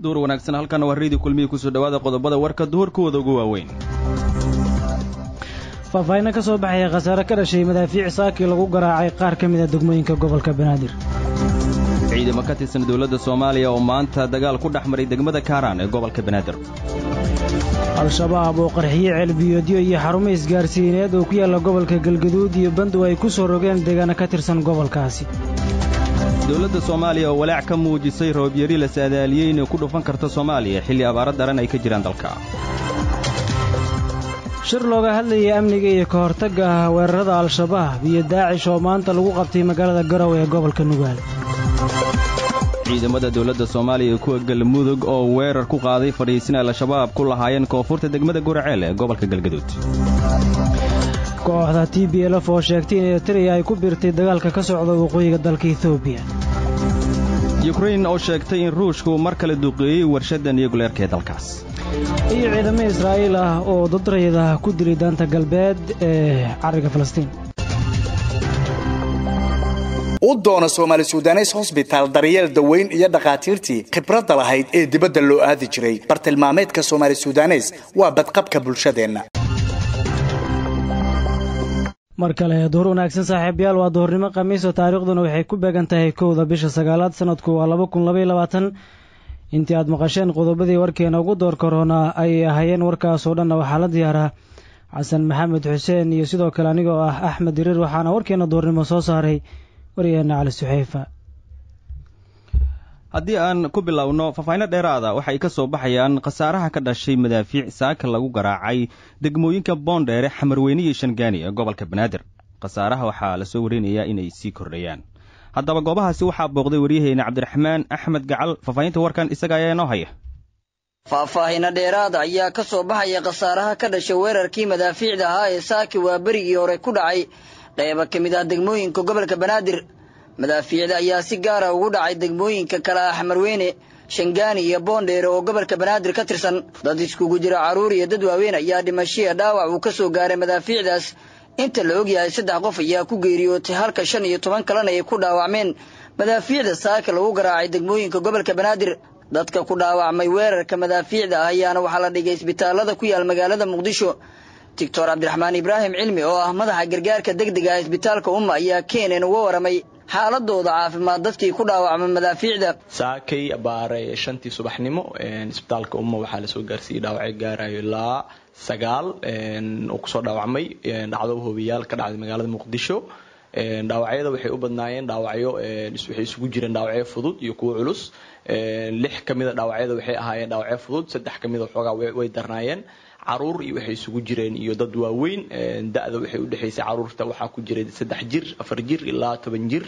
duhur wanaagsan halkan waa reedi kulmihii kusoo dhawaada qodobada warka duhurkooda ugu waaweyn faahfaahinno ka soo baxaya khasaare ka dhashay madaafiic saakii lagu garaacay qaar ka mid a degmooyinka gobolka banaadir ciidamo ka tirsan dowladda soomaaliya oo maanta dagaal ku dhex maray degmada kaaraan ee gobolka banaadir al-shabaab oo qarxiye ceelbiyoodyo iyo xarumo isgaarsiineed oo ku yaalla gobolka galgaduud iyo bandow ay ku soo rogeen deegaano ka tirsan gobolkaasi dowladda soomaaliya oo walaac ka muujisay roobyari la saadaaliyey inay ku dhufan karto soomaaliya xilli abaaro daran ay ka jiraan dalka shir looga hadlayay amniga iyo ka hortagga weerarada al-shabaab iyo daacish oo maanta lagu qabtay magaalada garow ee gobolka nugaal ciidamada dowladda soomaaliya iyo kuwa galmudug oo weerar ku qaaday fadhiisin al-shabaab ku lahaayeen koonfurta degmada guraceel ee gobolka galgaduud kooxda t b lf oo sheegtay in eritreya ay ku biirtay dagaalka ka socda waqooyiga dalka etoobiya yukrain oo sheegtay in ruushku mar kale duqeeyey warshadda niyuguleerka ee dalkaas iyo ciidamo israa'iil ah oo dadrayada ku dilay daanta galbeed ee cariga falastiin u doono soomaali sudanes hosbitaal daryeel daweyn iyo dhakhaatiirtii khibradda lahayd ee dibadda loo aadi jiray bartilmaameedka soomaali sudanes waa badqabka bulshadeenna mar kale duhur wanaagsan saaxiibayaal waa duhurnimo khamiiso taariikhduna waxay ku beegan tahay kowda bisha sagaalaad sanadku waa laba kun labaiy labaatan intii aad maqasheen qodobadii warkeena ugu door korona ayay ahaayeen warkaasoo dhanna waxaa la diyaaraa xasan maxamed xuseen iyo sidoo kale anigoo ah axmed diriir waxaana warkeena duhurnimo soo saaray waryaheena cali suxeyfa haddii aan ku bilowno faahfaahinno dheeraada waxay ka soo baxayaan khasaaraha ka dhashay madaafiic saaka lagu garaacay degmooyinka boondheere xamarweyne iyo shangaani ee gobolka banaadir khasaaraha waxaa lasoo warinayaa inay sii kordhayaan haddaba goobahaasi waxaa booqday waryaheena cabdiraxmaan axmed gacal faahfaahinta warkan isaga ayaa inoo haya faahfaahinno dheeraada ayaa ka soo baxaya khasaaraha ka dhashay weerarkii madaafiicda ahaa ee saaki waa berigii hore ku dhacay qayba ka mid ah degmooyinka gobolka banaadir madaafiicda ayaa si gaara ugu dhacay degmooyinka kale ah xamarweyne shangaani iyo boondheere oo gobolka banaadir ka tirsan dad iskugu jira carruur iyo dad waaweyn ayaa dhimashiya dhaawac uu ka soo gaaray madaafiicdaas inta la ogyahay saddex qof ayaa ku geeriyootay halka shan iyo toban kalena ay ku dhaawacmeen madaafiicda saaka lagu garaacay degmooyinka gobolka banaadir dadka ku dhaawacmay weerarka madaafiicda ah ayaana waxaa la dhigay isbitaalada ku yaal magaalada muqdisho doctor cabdiraxmaan ibraahim cilmi oo ah madaxa gargaarka degdega ah isbitaalka umma ayaa keenan uga waramay xaaladooda caafimaad dadkii ku dhaawacmay madaafiicda saakay baare shantii subaxnimo isbitaalka umma waxaa lasoo gaarsiiyey dhaawacyo gaarayo ilaa sagaal oo kusoo dhaawacmay dhacdo hobiyaal ka dhacday magaalada muqdisho dhaawacyada waxay u badnaayeen dhaawacyo waxay isugu jireen dhaawacyo fudud iyo kuwo culus lix ka mida dhaawacyada waxay ahaayeen dhaawacyo fudud saddex ka mida xoogaa way darnaayeen caruur iyo waxay isugu jireen iyo dad waaweyn da-da waxay udhexaysay caruurta waxaa ku jiray saddex jir afar jir ilaa toban jir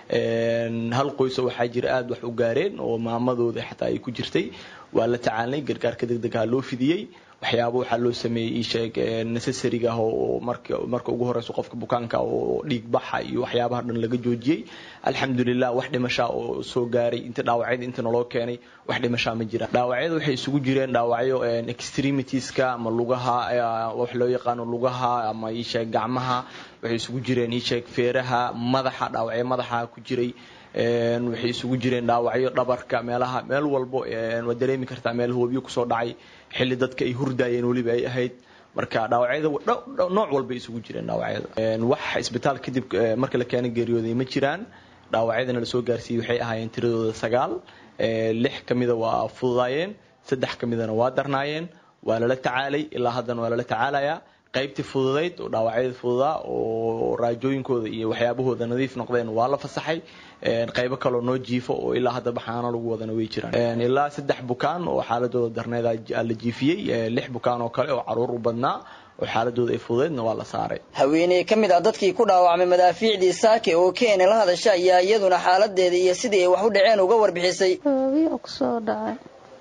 hal qoyso waxaa jira aada wax u gaareen oo maamadooda xataa ay ku jirtay waa la tacaalnay gargaarka degdegaha loo fidiyey waxyaaba waxaa loo sameeyey isheeg necessariga ah oo marka marka ugu horeyso qofka bukaanka oo dhiig baxa iyo waxyaabaha dhan laga joojiyey alxamdulilah wax dhimashaa oo soo gaaray inta dhaawacyada inta naloo keenay wax dhimashaa ma jira dhaawacyada waxay isugu jireen dhaawacyo extremitiska ama lugaha wax loo yaqaano lugaha ama isheeg gacmaha waxay isugu jireen isheeg feeraha madaxa dhaawacyo madaxa ku jiray waxay isugu jireen dhaawacyo dhabarka meelaha meel walbo waad dareemi kartaa meel hoobiyo kusoo dhacay xilli dadka ay hurdaayeen weliba ay ahayd marka dhaawacyada nooc walbay isugu jireen dhaawacyada wax isbitaal kadib marka la keena geeriyooday ma jiraan dhaawacyadana lasoo gaarsiiyey waxay ahaayeen tiradooda sagaal lix ka mida waa fududaayeen saddex ka midana waa darnaayeen waa lala tacaalay ilaa haddana waa lala tacaalayaa qaybtii fududayd oo dhaawacyada fududaa oo raajooyinkooda iyo waxyaabahooda nadiif noqdeen waa la fasaxay qaybo kaloo noo jiifo oo ilaa hadda baxaano lagu wadana way jiraan ilaa saddex bukaan oo xaaladooda darneed la jiifiyey lix bukaan oo kale oo caruur u badnaa oo xaaladooda ay fududeedna waa la saaray haweeney ka mid ah dadkii ku dhaawacmay madaafiicdii saake oo keena la hadasha ayaa iyaduna xaaladeeda iyo sidii ay wax u dhaceen uga warbixisay hoobiya kusoo dhacay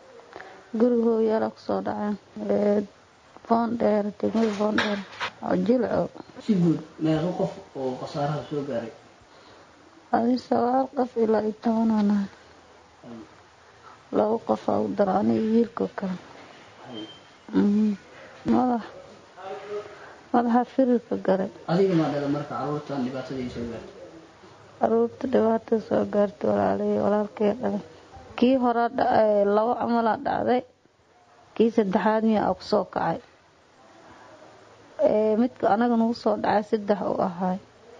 guriga hooyaala kusoo dhaceen boondheer degmada boondheer oo jilco si guud meeqo qof oo khasaaraha soo gaaray adi sagaal qof ilaa iyo tobanana laba qof aa u dara aniga wiilkoo kale madax madaxa firirka garay adiga maa dhala marka caruurtan dhibaatada ay soo gaartay caruurta dhibaatada soo gaartay walaalay walaalkee dhalay kii hore labo camalaa dhacday kii saddexaad miya aa kusoo kacay midka anaga nagu soo dhacay saddex uu ahaay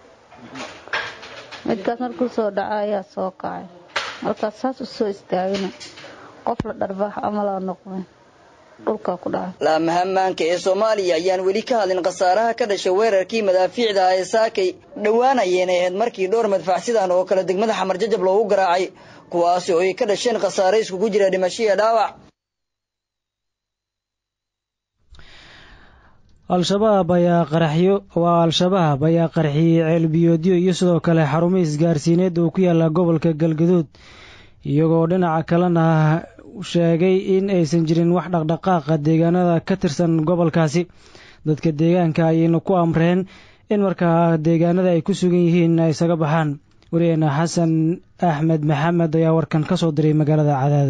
midkaas markuu soo dhaca ayaa soo kacay markaas saas u soo istaagina qof la dharbaax camalaa noqday dhulkaa ku dhacay laamaha maanka ee soomaaliya ayaan weli ka hadlin khasaaraha ka dhashay weerarkii madaafiicda ah ee saakay dhowaan ayeenay ahayd markii dhowr madfaacsidan oo kale degmada xamar jajab loogu garaacay kuwaasi oo ay ka dhasheen khasaare iskugu jira dhimasho iyo dhaawac al-shabaab ayaa qaraxyo waa al-shabaab ayaa qarxiyey ceelbiyoodyo iyo sidoo kale xarumo isgaarsiineed oo ku yaala gobolka galgaduud iyagoo dhinaca kalena sheegay in aysan jirin wax dhaqdhaqaaqa deegaanada ka tirsan gobolkaasi dadka deegaanka ayayna ku amreen in markaa deegaanada ay ku sugan yihiin ay isaga baxaan wariyeena xasan axmed maxamed ayaa warkan ka soo diray magaalada cadaado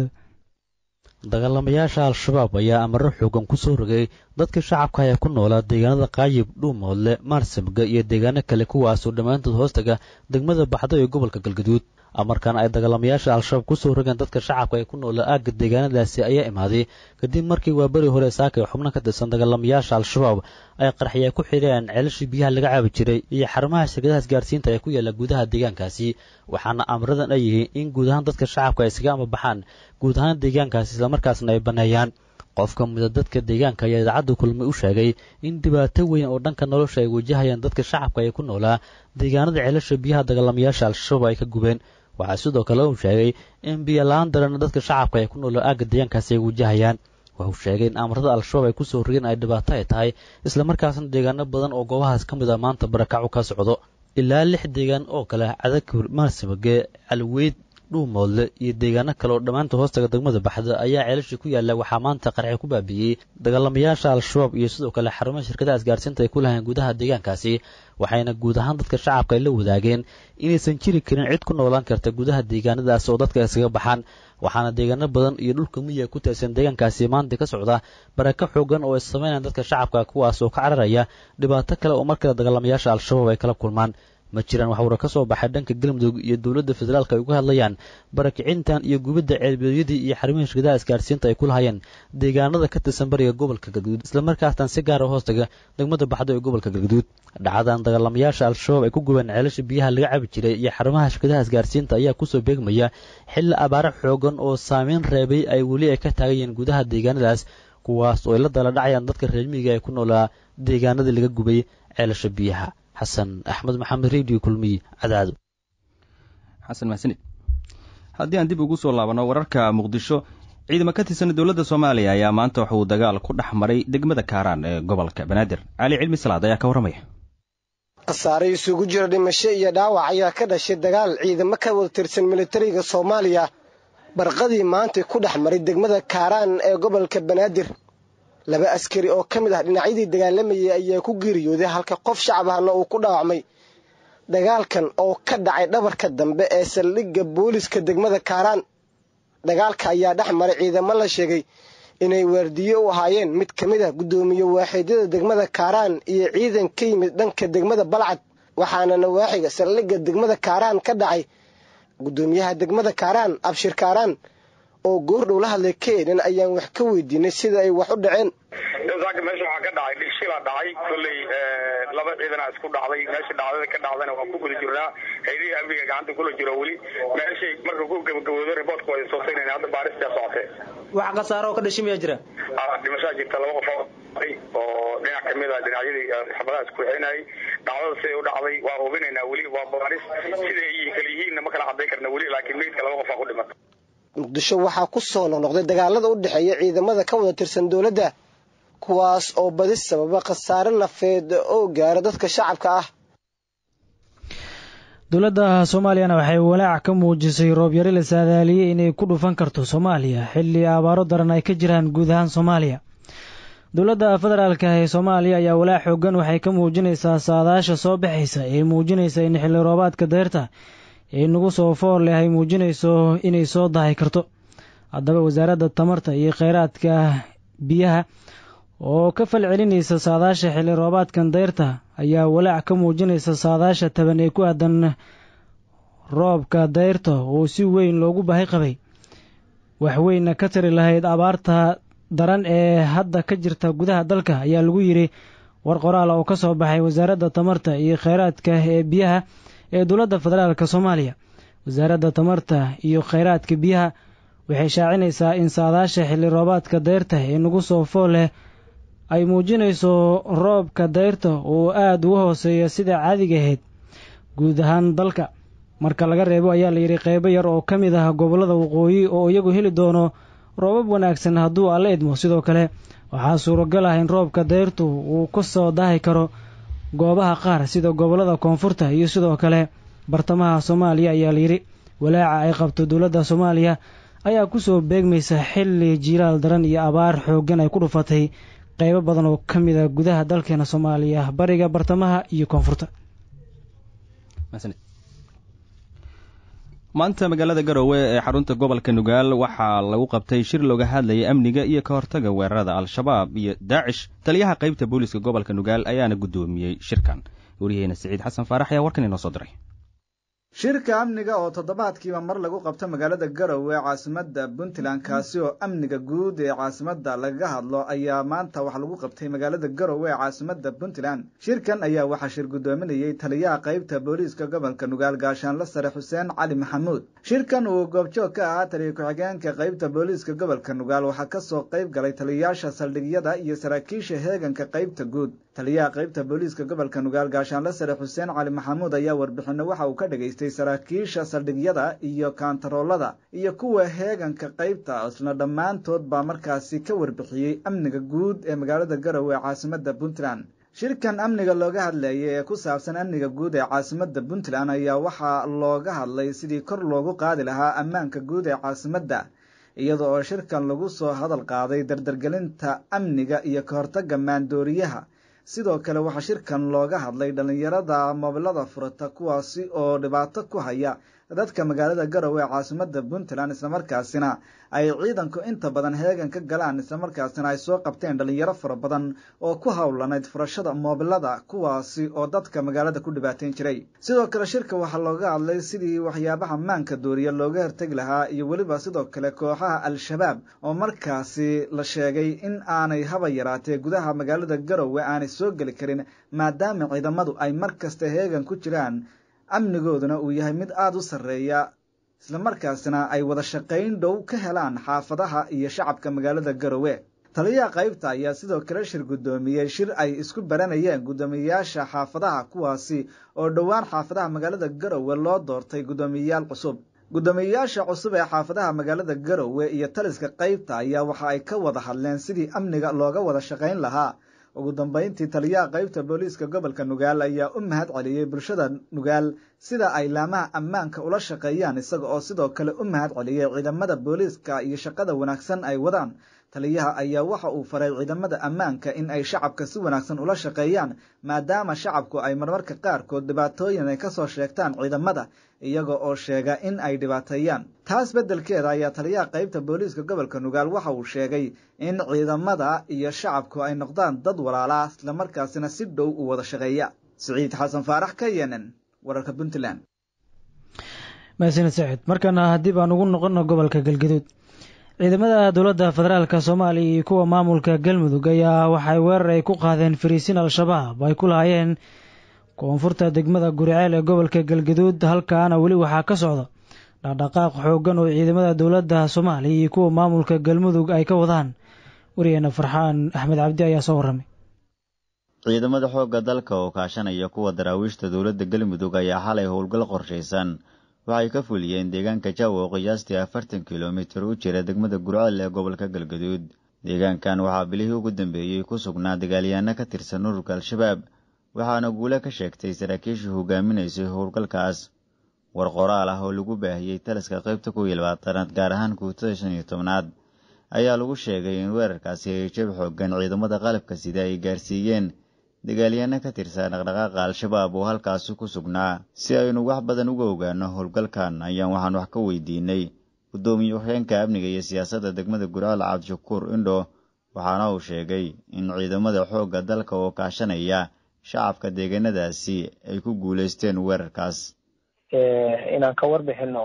dagaalamayaasha al-shabaab ayaa amaro xoogan ku soo rogay dadka shacabka ee ku noolaa deegaanada qaayib dhuumoodle maarsamga iyo deegaano kale kuwaasoo dhammaantood hoostaga degmada baxdo ee gobolka galgaduud amarkan ay dagaalamayaasha al-shabaab ku soo rogeen dadka shacabka ee ku noola aagga deegaanadaasi ayaa imaaday kadib markii waaberi hore saaka ee xubno ka tirsan dagaalamayaasha al-shabaab ay qarxiya ku xidheen ceelashii biyaha laga caabi jiray iyo xarumaha shirkadaha isgaarsiinta ee ku yaala gudaha deegaankaasi waxaana amradan ay yihiin in guud ahaan dadka shacabka ay isaga amabaxaan guud ahaan deegaankaasi islamarkaasna ay banneeyaan qof ka mida dadka deegaanka ayaa idaacadda kulmay u sheegay in dhibaato weyn oo dhanka nolosha ay wajahayaan dadka shacabka ee ku noolaa deegaanada ceelasha biyaha dagaalamayaasha al-shabaab ay ka gubeen waxaa sidoo kale uu sheegay in biyola-aan daran dadka shacabka ee ku noolaa aagga deegaankaasi ay wajahayaan wuxuu sheegay in amarada al-shabaab ay ku soo rogeen ay dhibaato ay tahay islamarkaasna deegaano badan oo goobahaas ka mid a maanta barakacu ka socdo ilaa lix deegaan oo kale cadakur maarsamage calweyd dhuumoodle iyo deegaano kale oo dhammaanta hoostaga degmada baxda ayaa ceelashii ku yaalla waxaa maanta qarxi ku baabiiyey dagaalamayaasha al-shabaab iyo sidoo kale xarumaha shirkadaha isgaarsiinta ay ku lahayn gudaha deegaankaasi waxayna guud ahaan dadka shacabka ay la wadaageen inaysan jiri karin cid ku noolaan karta gudaha deegaanadaas oo dadka isaga baxaan waxaana deegaano badan iyo dhulka miyiga ku tirsan deegaankaasi maanta ka socda barako xoogan oo ay sameynayaan dadka shacabka kuwaas oo ka cararaya dhibaato kale oo markale dagaalamayaasha al-shabaab ay kala kulmaan ma jiraan wax wara ka soo baxay dhanka galmudug iyo dowladda federaalka ay uga hadlayaan barakicintan iyo gubidda ceelbiyodyadii iyo xarumihii shirkadaha isgaarsiinta ay ku lahayeen deegaanada ka tirsan bariga gobolka galgaduud islamarkaastan si gaara hoostaga degmada baxdo ee gobolka galgaduud dhacdadan dagaalamayaasha al-shabaab ay ku gubeen ceelasha biyaha laga cabi jiray iyo xarumaha shirkadaha isgaarsiinta ayaa kusoo beegmaya xilli abaaro xoogan oo saameyn reebay ay weli ay ka taagayeen gudaha deegaanadaas kuwaas oo ay la dala dhacayaan dadka reermiyiga ee ku noolaa deegaanadii laga gubay ceelasha biyaha xasan axmed maxamed radio kulmiy cadaado xasan mahsanid haddii aan dib ugu soo laabanno wararka muqdisho ciidamo ka tirsan dowladda soomaaliya ayaa maanta waxa uu dagaal ku dhex maray degmada kaaraan ee gobolka banaadir cali cilmi salaad ayaa ka warramaya khasaare isugu jira dhimasho iyo dhaawac ayaa ka dhashay dagaal ciidamo ka wada tirsan militariga soomaaliya barqadii maantay ku dhex maray degmada kaaraan ee gobolka banaadir laba askari oo ka mid ah dhinacyadii dagaalamayay ayaa ku geeriyooday halka qof shacab ahna uu ku dhaawacmay dagaalkan oo ka dhacay dhabarka dambe ee saldhigga booliska degmada kaaraan dagaalka ayaa dhex maray ciidamo la sheegay inay waardiye u ahaayeen mid ka mid ah guddoomiye waaxidyada degmada kaaraan iyo ciidan ka yimid dhanka degmada balcad waxaana nawaaxiga saldhigga degmada kaaraan ka dhacay guddoomiyaha degmada kaaraan abshir kaaraan oo goordhow la hadlay keenan ayaan wax ka weydiinay sida ay wax u dhaceen saaka meesha waxaa ka dhacay dhigshila dhacay kolley laba ciidanaa isku dhacday meesha dhacdada ka dhacdana waan ku guda jirnaa haydihii amniga gacanta kula jiro weli meeshay marka ku gabagaboodo riboortka waa soo saynayna hadda baaristaa socotee wax khasaaro oo ka dhashay miyaa jira dhimashaa jirta laba qof oo dhinac kamid a dhinacyadii xabadaha isku xeenayay dhacdada siday u dhacday waa hubinaynaa weli waa baaris siday kala yihiinna ma kala cadday karna weli laakiin meydka laba qof aa ku dhimata muqdisho waxaa ku soo noqnoqday dagaalada u dhexeeya ciidamada ka wada tirsan dowladda kuwaas oo badi sababa khasaare nafeed oo gaara dadka shacabka ah dowladda soomaaliyana waxay walaac ka muujisay roobyari la saadaaliyey inay ku dhufan karto soomaaliya xilli abaaro daran ay ka jiraan guud ahaan soomaaliya dowladda federaalka ee soomaaliya ayaa walaac xoogan waxay ka muujinaysaa saadaasha soo baxaysa ee muujinaysa in xilli roobaadka deyrta ee nagu soo foor leh ay muujinayso inay soo dahay karto haddaba wasaaradda tamarta iyo kheyraadka biyaha oo ka fal celinaysa saadaasha xilli roobaadkan dayrta ayaa walaac ka muujinaysa saadaasha taban ee ku aadan roobka dayrta oo si weyn loogu baahi qabay waxweyna ka tari lahayd abaarta daran ee hadda ka jirta gudaha dalka ayaa lagu yidhi war qoraal oo ka soo baxay wasaaradda tamarta iyo kheyraadka ee biyaha ee dowladda federaalk soomaaliya wasaaradda tamarta iyo kheyraadka biyaha waxay shaacinaysaa in saadaasha xilli roobaadka dayrta ee nagu soo fool leh ay muujinayso roobka dayrta oo aada uga hooseeya sida caadiga ahayd guud ahaan dalka marka laga reebo ayaa layidhi qeybo yar oo ka mid ah gobollada waqooyi oo iyagu heli doono roobab wanaagsan hadduu alla idmo sidoo kale waxaa suuragal ah in roobka dayrtu uu ka soo daahi karo goobaha qaar sida gobollada koonfurta iyo sidoo kale bartamaha soomaaliya ayaa layidhi walaaca ay qabto dowladda soomaaliya ayaa kusoo beegmaysa xilli jiilaal daran iyo abaar xooggan ay ku dhufatay qeybo badan oo ka mid a gudaha dalkeena soomaaliya bariga bartamaha iyo koonfurta maanta magaalada garowe ee xarunta gobolka nugaal waxaa lagu qabtay shir looga hadlayay amniga iyo ka hortaga weerarada al-shabaab iyo daacish taliyaha qaybta booliiska gobolka nugaal ayaana guddoomiyey shirkan waryaheena siciid xasan faarax ayaa warkan inoo soo diray shirka amniga oo toddobaadkiiba mar lagu qabto magaalada garowe caasimada puntland kaasi oo amniga guud ee caasimada lagaga hadlo ayaa maanta waxaa lagu qabtay magaalada garowe ee caasimada puntland shirkan ayaa waxaa shir guddoominayey taliyaha qaybta booliiska gobolka nugaal gaashaanle sare xuseen cali maxamuud shirkan uu goobjoog ka ahaa taliya ku-xigeenka qaybta booliiska gobolka nugaal waxaa kasoo qayb galay taliyayaasha saldhigyada iyo saraakiisha heeganka qaybta guud taliyaha qaybta booliiska gobolka nugaal gaashaanle sare xuseen cali maxamuud ayaa warbixino waxa uu ka dhageystay saraakiisha saldhigyada iyo kaantaroolada iyo kuwa heeganka qaybta isna dhammaantood baa markaasi ka warbixiyey amniga guud ee magaalada garowe ee caasimada puntland shirkan amniga looga hadlayay ee ku saabsan amniga guud ee caasimada puntland ayaa waxaa looga hadlay sidii kor loogu qaadi lahaa ammaanka guud ee caasimadda iyada oo shirkan lagu soo hadal qaaday dardargelinta amniga iyo ka hortagga maandooriyaha sidoo kale waxaa shirkan looga hadlay dhallinyarada moobilada furata kuwaasi oo dhibaato ku haya dadka magaalada garowe ee caasimada puntland islamarkaasina ay ciidanku inta badan heegan ka galaan islamarkaasina ay soo qabteen dhalinyaro fara badan oo ku howlanayd furashada moobilada kuwaasi oo dadka magaalada ku dhibaateyn jiray sidoo kale shirka waxaa looga hadlay sidii waxyaabaha maanka dooriya looga hortegi lahaa iyo weliba sidoo kale kooxaha al-shabaab oo markaasi la sheegay in aanay haba yaraatee gudaha magaalada garowe aanay soo geli karin maadaama ciidamadu ay mar kasta heegan ku jiraan amnigooduna uu yahay mid aada u sarreeya islamarkaasina ay wada shaqayn dhow ka helaan xaafadaha iyo shacabka magaalada garowe taliyaha qaybta ayaa sidoo kale shir guddoomiyey shir ay isku baranayeen guddoomiyeyaasha xaafadaha kuwaasi oo dhowaan xaafadaha magaalada garowe loo doortay guddoomiyeyaal cusub guddoomiyeyaasha cusub ee xaafadaha magaalada garowe iyo taliska qaybta ayaa waxa ay ka wada hadleen sidii amniga looga wada shaqayn lahaa ugu dambeyntii taliyaha qaybta booliiska gobolka nugaal ayaa u mahad celiyey bulshada nugaal sida ay laamaha ammaanka ula shaqeeyaan isaga oo sidoo kale u mahad celiyey ciidamada booliiska iyo shaqada wanaagsan ay wadaan taliyaha ayaa waxa uu faray ciidamada ammaanka in ay shacabka si wanaagsan ula shaqeeyaan maadaama shacabku ay marmarka qaarkood dhibaatooyin ay kasoo sheegtaan ciidamada iyaga oo sheega in ay dhibaateeyaan taas beddelkeeda ayaa taliyaha qaybta booliiska gobolka nugaal waxa uu sheegay in ciidamada iyo shacabku ay noqdaan dad walaalaa islamarkaasina si dhow u wada shaqeeya siciid xasan faarax ka yenen wararka puntland mahadsanid saciid markana haddii baan ugu noqono gobolka galgaduud ciidamada dowladda federaalka soomaaliya iyo kuwa maamulka galmudug ayaa waxay weerar ay ku qaadeen fariisiin al-shabaab ay ku lahaayeen koonfurta degmada guriceel ee gobolka galgaduud halkaana weli waxaa ka socda dhaqdhaqaaq xooggan oo ciidamada dowladda soomaaliya iyo kuwa maamulka galmudug ay ka wadaan wariyeena farxaan axmed cabdi ayaa soo warramay ciidamada xoogga dalka oo kaashanaya kuwa daraawiishta dowladda galmudug ayaa xalay howlgal qorshaysan waxay ka fuliyeen deegaanka jawa oo qiyaastii afartan kilomitir u jira degmada gurceel ee gobolka galgaduud deegaankan waxaa bilihii ugu dambeeyey ku sugnaa dagaalyahanno ka tirsan ururka al-shabaab waxaana guule ka sheegtay saraakiishii hogaaminaysay howlgalkaas war qoraal ah oo lagu baahiyey taliska qaybta kuw iyo labaatanaad gaar ahaan kuutada shan iyo tobnaad ayaa lagu sheegay in weerarkaasi ay jab xoogan ciidamada qalabka sida ay gaarsiiyeen dagaalyahanno ka tirsan dhaqdhaqaaqa al-shabaab oo halkaasi ku sugnaa si aynu wax badan uga ogaano howlgalkan ayaan waxaan wax ka weydiinay guddoomiye waxyeenka amniga iyo siyaasadda degmada gurcaal cabdishakuur indho waxaana uu sheegay in ciidamada xoogga dalka oo kaashanaya shacabka deegaanadaasi ay ku guulaysteen weerarkaas inaan ka warbixino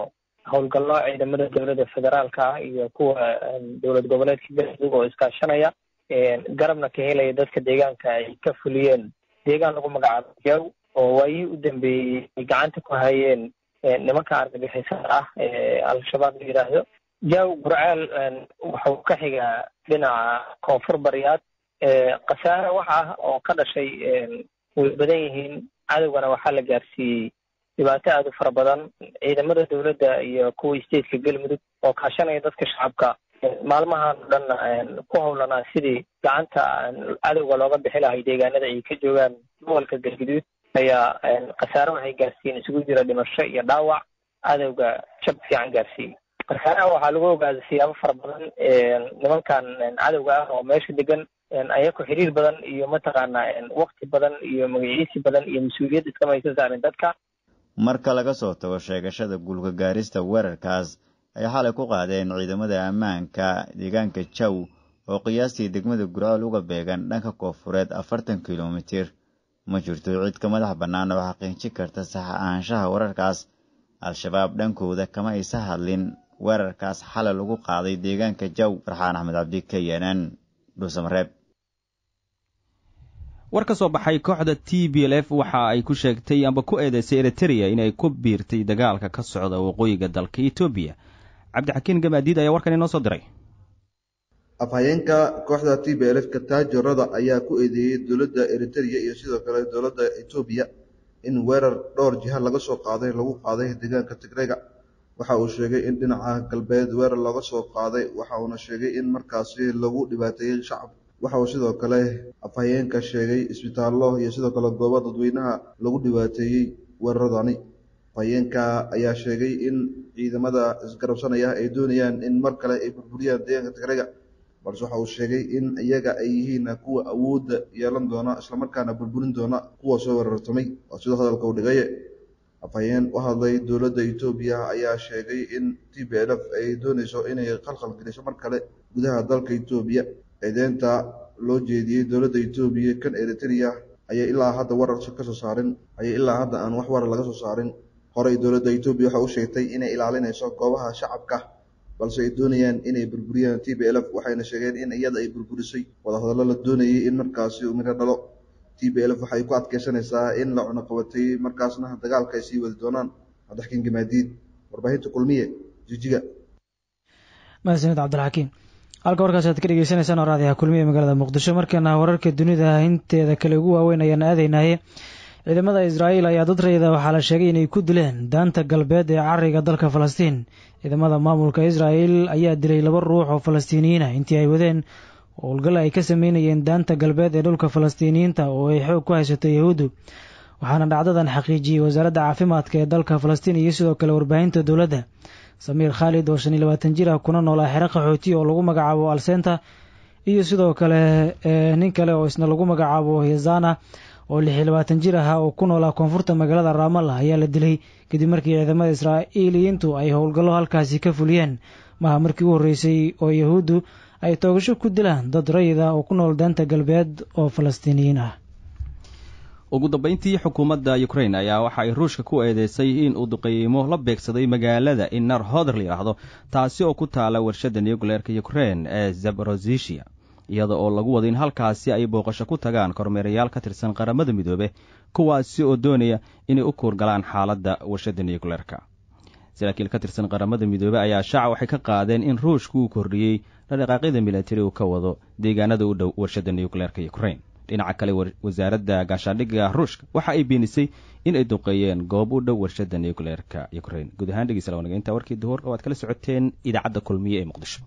howlgallo ciidamada dowladda federaalka ah iyo kuwa dowlad goboleedka galmudug oo iskaashanaya garabna ka helaya dadka deegaanka ay ka fuliyeen deegaan lagu magacaabo jaw oo waayihii u dambeeyey ay gacanta ku hayeen nimanka argagixisada ah ee al-shabaab la yidhaahdo jaw gurceel wuxuu ka xigaa dhinaca koonfur bariyaad khasaare wax ah oo ka dhashay way badan yihiin cadowgana waxaa la gaarsiiyey dhibaato aada u fara badan ciidamada dowladda iyo kuwa stateka galmudug oo kaashanaya dadka shacabka maalmahan o dhanna ku howlanaa sidii gacanta cadowga looga bixi lahay deegaanada ay ka joogaan gobolka galguduud ayaa khasaare waxay gaarsiiyeen isugu jira dhimasho iyo dhaawac cadowga jab fiican gaarsiiyey khasaaraha waxaa lagu ogaaday siyaabo fara badan nimankan cadowga ah oo meesha degan ayako xiriir badan iyo mataqaanaa wakti badan iyo magaciisi badan iyo mas-uuliyad iskama aysan saarin dadka marka laga soo tago sheegashada guulka gaarista weerarkaas ay xalay ku qaadeen ciidamada ammaanka deegaanka jaw oo qiyaastii degmada gurceel uga beegan dhanka koonfureed afartan kilomitir ma jirto cid ka madax bannaan oo xaqiijin karta sax ahaanshaha weerarkaas al-shabaab dhankooda kama aysa hadlin weerarkaas xalay lagu qaaday deegaanka jaw farxaan axmed cabdi kayanan dhuusamareeb war ka soo baxay kooxda t b l f waxa ay ku sheegtay amba ku eedeysay eritereya inay ku biirtay dagaalka ka socda waqooyiga dalka etoobiya cabdixakiin gamaadiid ayaa warkan inoo soo diray afhayeenka kooxda t b l f kataajorada ayaa ku eedeeyey dowladda eritereya iyo sidoo kale dowladda etoobiya in weerar dhowr jiha laga soo qaaday lagu qaaday deegaanka tigrega waxa uu sheegay in dhinaca galbeed weerar looga soo qaaday waxa uuna sheegay in markaasi lagu dhibaateeyey shacab waxa uu sidoo kale afhayeenka sheegay isbitaallo iyo sidoo kale goobo dadweynaha lagu dhibaateeyey weeraradani afhayeenka ayaa sheegay in ciidamada isgarabsanaya ay doonayaan in mar kale ay burburiyaan deegaanka tigrega balse waxa uu sheegay in iyaga ay yihiin kuwa awoodda yeelan doona islamarkaana burburin doona kuwa soo weerartamay waa sidoo hadalka u dhigaye afhayeen u hadlay dowladda etoobiya ayaa sheegay in t b l f ay doonayso inay khalkhal geliso mar kale gudaha dalka etoobiya ciideynta loo jeediyey dowladda etoobiya kan eritereya ayay ilaa hadda warar ka soo saarin ayay ilaa hadda aan wax warar laga soo saarin horey dowladda etoobiya waxa u sheegtay inay ilaalinayso goobaha shacabka balse ay doonayaan inay burburiyaan t b l f waxayna sheegeen in iyada ay burburisay wadahadallo la doonayay in markaasi uu miro dhalo t b l f waxay ku adkeysanaysaa in la cunuqabatay markaasna dagaalka ay sii wadi doonaan cabdixakiin gamaadiid warbaahinta kulmiye jijiga mahadsanid cabdilxakiim halka warkaas aad ka dhegeysanaysaan oo raadiyaha kulmiye magaalada muqdisho markeena wararka dunida inteeda kale ugu waaweyn ayaan aadaynaye ciidamada israa'iil ayaa dad rayida waxaa la sheegay inay ku dileen daanta galbeed ee cariga dalka falastiin ciidamada maamulka israa'iil ayaa dilay laba ruux oo falastiiniyiin ah intii ay wadeen howlgal ay ka sameynayeen daanta galbeed ee dhulka falastiiniyiinta oo ay xoog ku haysato yahuuddu waxaana dhacdadan xaqiijiyey wasaaradda caafimaadka ee dalka falastiin iyo sidoo kale warbaahinta dowladda samiir khaalid oo shan iyo labaatan jir ah kuna noolaa xero qaxooti oo lagu magacaabo alsenta iyo sidoo kale nin kale oo isna lagu magacaabo yazana oo lix iyo labaatan jir ahaa oo ku noolaa koonfurta magaalada raamalla ayaa la dilay kadib markii ciidamada israa'iiliyiintu ay howlgallo halkaasi ka fuliyeen maha markii u horreysay oo yahuuddu ay toogasho ku dilaan dad rayida oo ku nool daanta galbeed oo falastiiniyiin ah ugu dambeyntii xukuumadda ukrain ayaa waxa ay ruushka ku eedeysay in uu duqeymo la beegsaday magaalada inar hoder la yidhaahdo taasi oo ku taala warshadda nucleerka ukrein ee zaborozisia iyada oo lagu wada in halkaasi ay booqasho ku tagaan kormeerayaal ka tirsan qaramada midoobe kuwaasi oo doonaya inay u kuurgalaan xaaladda warshadda nucleerka saraakiil ka tirsan qaramada midoobe ayaa shaaca waxay ka qaadeen in ruushku uu kordhiyey dhaqdhaqaaqyada milatari uu ka wado deegaanada u dhow warshadda nucleerka ukrein dhinaca kale wasaaradda gaashaandhigga ruushka waxa ay beenisay in ay duqeeyeen goob u dhow warshadda nucleerka ukrein guud ahaan dhegeysa lawanageinta warkii duhur oo aad kala socoteen idaacadda kulmiye ee muqdisho